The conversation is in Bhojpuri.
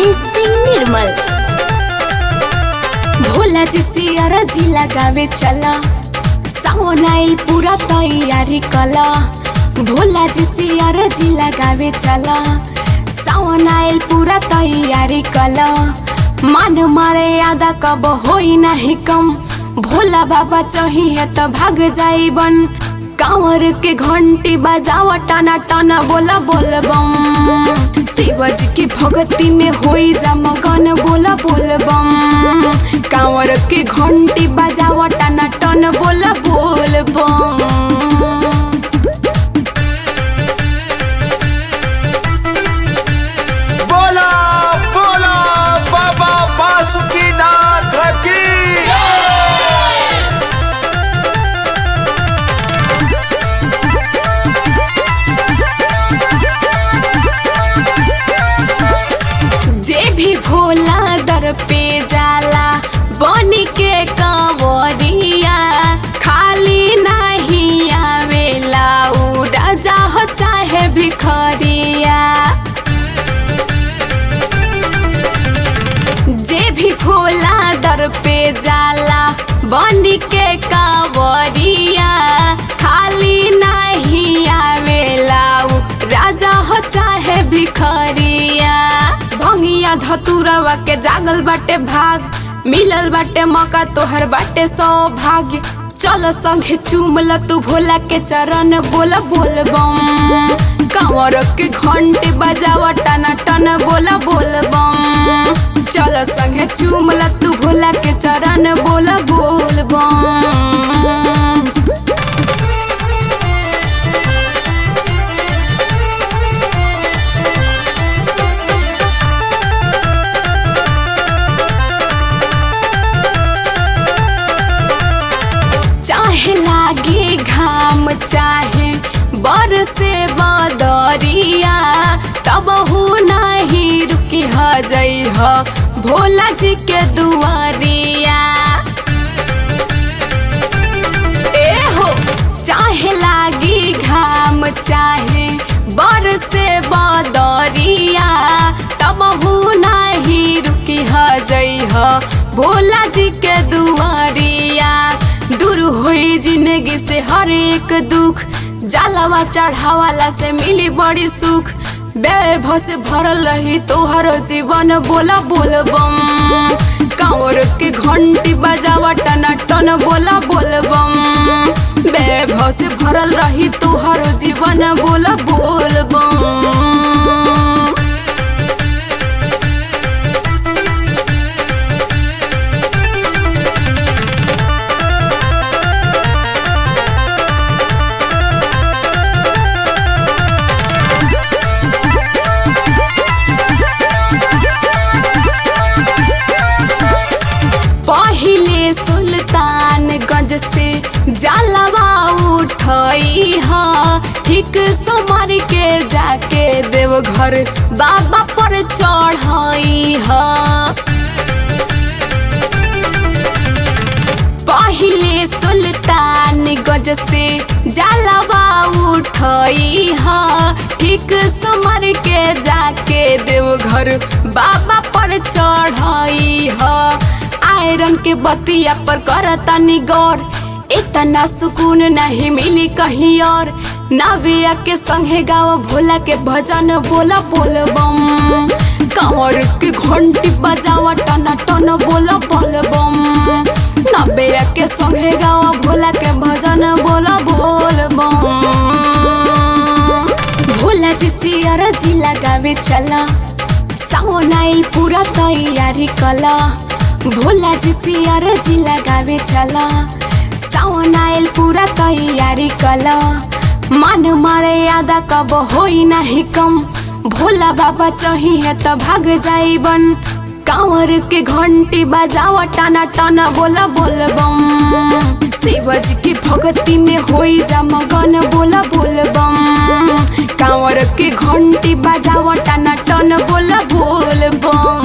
मनीष सिंह निर्मल भोला जी सियर जी लगावे चला सावन आइल पूरा तैयारी कला भोला जी सियर जी लगावे चला सावन आइल पूरा तैयारी कला मान मारे यादा कब होई नहीं कम भोला बाबा चाहिए तो भाग जाई बन कांवर के घंटी बजावा टना टना बोला बोल बम शिवजी की भक्ति में होई जा मगन बोला बोल बम कांवर के घंटी बजावा टना टन बोला बोल बम बोला बोला बाबा बासुकीनाथ की जे भी भोला दर पे जाला बनी के कंवरिया खाली नहीं आवेला उड़ा जाह चाहे भिखरिया जे भी भोला दर पे जाला बनी के कांवरिया खाली नहीं आवेला उ राजा हो चाहे भिखरिया भंगिया धतुरवा के जागल बाटे भाग मिलल बाटे मौका तोहर बाटे सौभाग्य चल संगे चूमल तू भोला के चरण बोल बोल बम कांवर के घंटे बजावा टना टन बोला बोल बम चल संगे चूमल तू भोला के चरण बोल बोल बम चाहे लागे घाम चाहे बरसे बदरिया तब हो नहीं रुकी ह जई ह भोला जी के दुआरिया ए हो चाहे लागी घाम चाहे बरसे बदरिया तब हो नहीं रुकी ह जई ह भोला जी के दुआरिया दूर हुई जिंदगी से हर एक दुख जलावा चढ़ावाला से मिली बड़ी सुख वैभव से भरल रही तोहर जीवन बोला बोल बम कांवर के घंटी बजावा टना टन बोला बोल बम वैभव से भरल रही तोहर जीवन बोला बोल बम पहिले सुल्तानगंज से जलवा उठई ह ठीक समर के जाके देवघर बाबा पर चढ़ई ह पहिले सुल्तानगंज से जलवा उठई ह ठीक समर के जाके देवघर बाबा पर चढ़ई ह आयरन के बतिया पर करता निगौर इतना सुकून नहीं मिली कहीं और नविया के संगे गाओ भोला के भजन बोला बोल बम कंवर के घंटी बजावा टना टन बोला बोल बम नबिया के संगे गाओ भोला के भजन बोला बोल बम भोला जी सियर जी लगावे चला सावन आइल पूरा तैयारी कला भोला जी सियर जी लगावे चला सावन आइल पूरा तैयारी कला मान मारे यादा कब होई नहीं कम भोला बाबा चाहिए तो भाग जाई बन कांवर के घंटी बजावा टना टना बोला बोल बम शिवजी की भक्ति में होई जा मगन बोला बोल बम कांवर के घंटी बजावा टना टन बोला बोल बम